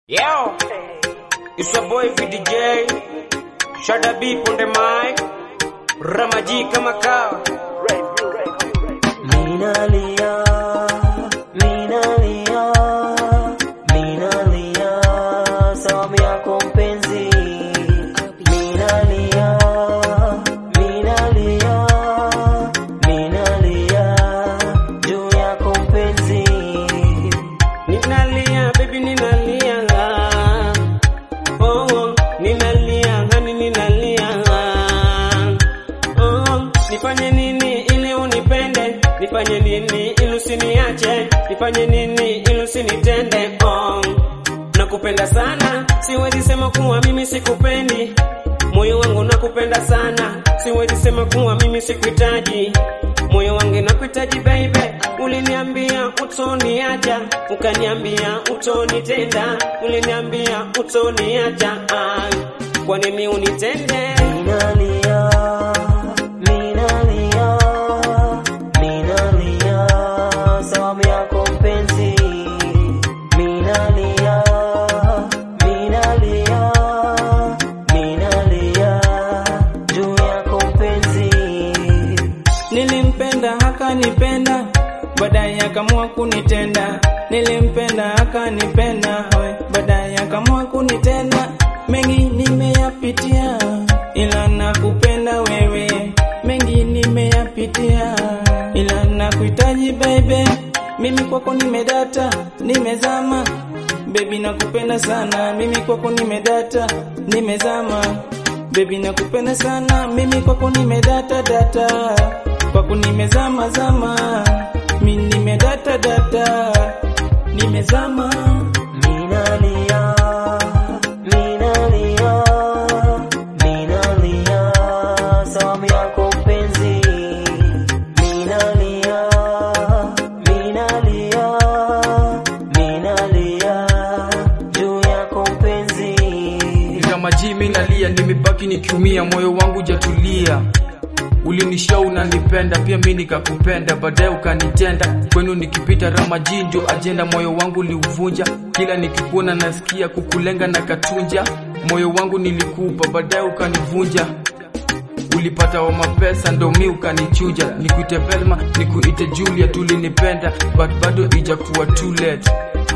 Yo, it's your boy VDJ, Shada B on the mic, Ramaji kama kawa. Minalia, minalia, minalia, sababu yako mpenzi. Minalia, minalia, minalia, juu yako mpenzi. Ninalia, baby ninalia. Oh, oh, ninalia, hani ninalia. Oh, nifanye nini ili unipende? Nifanye nini ili usiniache? Nifanye nini ili usinitende? Oh, nakupenda sana, siwezi sema kuwa mimi sikupendi. Moyo wangu nakupenda sana, siwezi sema kuwa mimi sikuhitaji. Moyo wangu nakuhitaji baby, uliniambia utoniacha, ukaniambia utonitenda, uliniambia utoniacha. Ah, kwa nini unitende? Minalia, minalia, minalia, sababu yako mpenzi. Minalia, minalia, minalia, juu yako mpenzi. Nilimpenda akanipenda, baadaye akamua kunitenda. Nilimpenda akanipenda, we, baadaye akamua kunitenda. Mengi nimeyapitia, ila nakupenda wewe. Mengi nimeyapitia, ila nakuhitaji baby. Mimi kwako nimedata, nimezama Baby nakupenda sana, mimi kwako nimedata, nimezama Baby nakupenda sana, mimi kwako nimedata data, kwako nimezama zama, mimi nimedata data, nimezama. Minalia, minalia, minalia, sababu yako mpenzi. Minalia, minalia, minalia, juu yako mpenzi. kama jimi nalia, nimebaki nikiumia, moyo wangu jatulia. Ulinishow unanipenda, pia mi nikakupenda, baadaye ukanitenda. Kwenu nikipita Ramaji ndio ajenda, moyo wangu liuvunja. Kila nikikuona nasikia kukulenga na katunja, moyo wangu nilikupa, baadaye ukanivunja. Ulipata wa mapesa ndo mi ukanichuja, nikuite Velma, nikuite Julia, tulinipenda but bado ijakuwa too late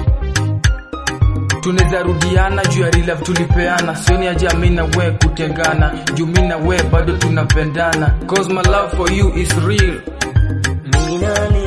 tunaweza rudiana juu ya real love tulipeana, sioni haja mi na we kutengana, juu mi na we bado tunapendana, cause my love for you is real. Minalia,